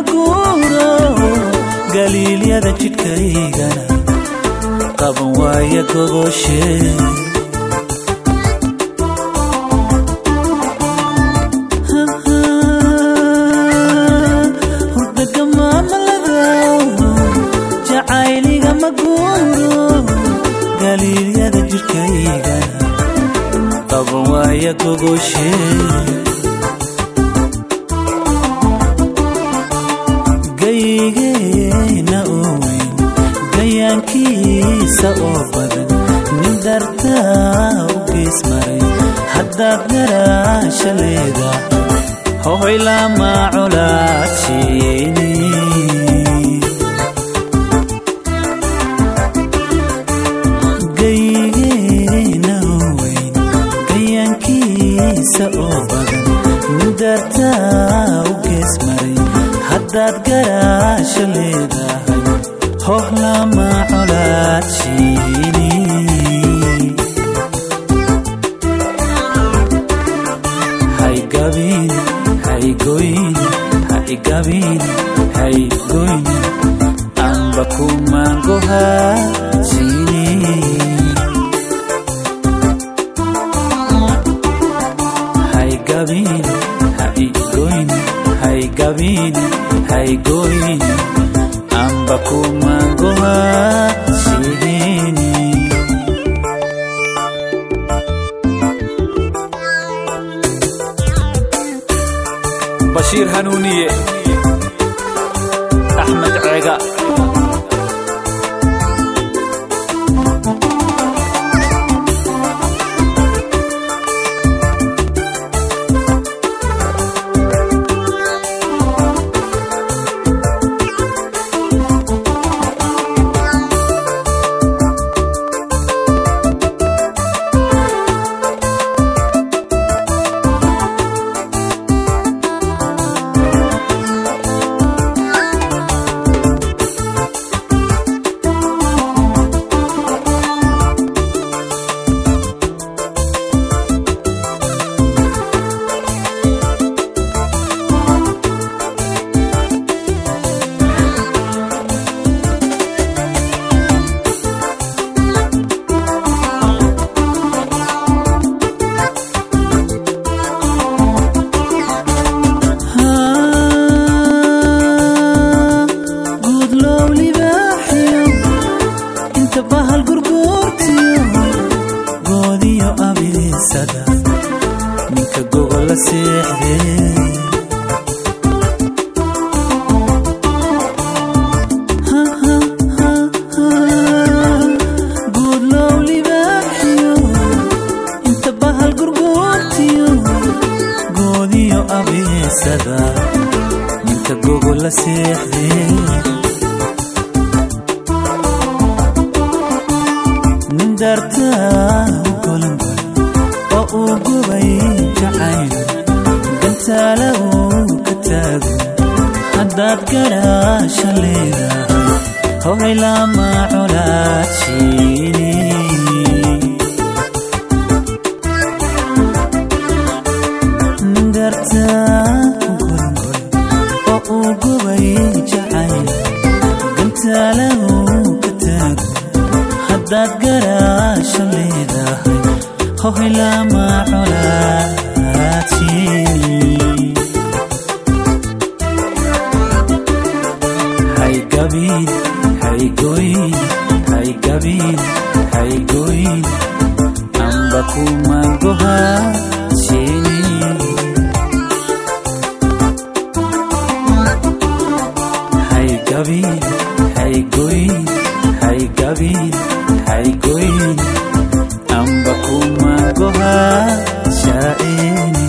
guuro galiilyada jidhkaygana qaban waaya gogoshe hurdaga maamalada jacayliga ma guuro galiilyada jidhkaygana qaban waaya gogoshe gaygeena oo weyn gayaankiisa oo badan nin dartaa u gees maray haddaad garaasha leeda hohoy lama colaadshiyeyni gaygeena oo weyn gayaankiisa oo badan nin dartaa u gees maray haddaad garaasha leedahay hoh lama colaadshiyeyni haygabin haygoyn haygabin haygoyn amba kumangohaashini haygabin haygoyn haygabin haygoyn amba kumangohaashini bashiir hanuuniye axmed ceega guud loow libaaxiyo inta bahal gurguurtiyo goodiyo abiisada ninka gogola seexdee guud loow libaaxiyo inta bahal gurguurtiyo goodiyo abiisada ninka gogola seexdee nin dartaa u golongol oo uu gubay jacayl gantaala uu ka taago haddaad garaasha leedahay hohay lama colaadshini nin dartaa u golongol oo uu gubay jacayl gantaala uu ka taago haddaad garaasha leedahay hohay lama colaadshini haygabin haygoyn haygabin haygoyn amba kumangohaashini haygabin haygoyn haygabin haygoyn amba kumangohaashini